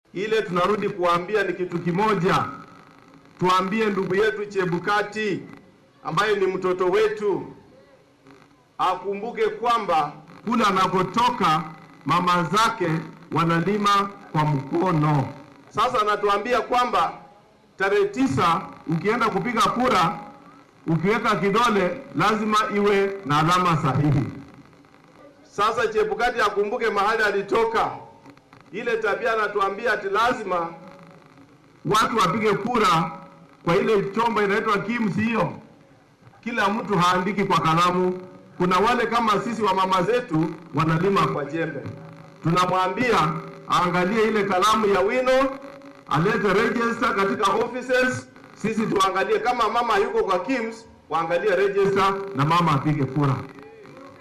Ile tunarudi kuambia ni kitu kimoja, tuambie ndugu yetu Chebukati ambaye ni mtoto wetu akumbuke kwamba kule anakotoka mama zake wanalima kwa mkono. Sasa anatuambia kwamba tarehe tisa ukienda kupiga kura, ukiweka kidole lazima iwe na alama sahihi. Sasa Chebukati akumbuke mahali alitoka. Ile tabia anatuambia ati lazima watu wapige kura kwa ile chombo inaitwa KIMS hiyo. Kila mtu haandiki kwa kalamu. Kuna wale kama sisi wa mama zetu wanalima kwa jembe. Tunamwambia aangalie ile kalamu ya wino, alete register katika offices. Sisi tuangalie kama mama yuko kwa KIMS, waangalie register na mama apige kura.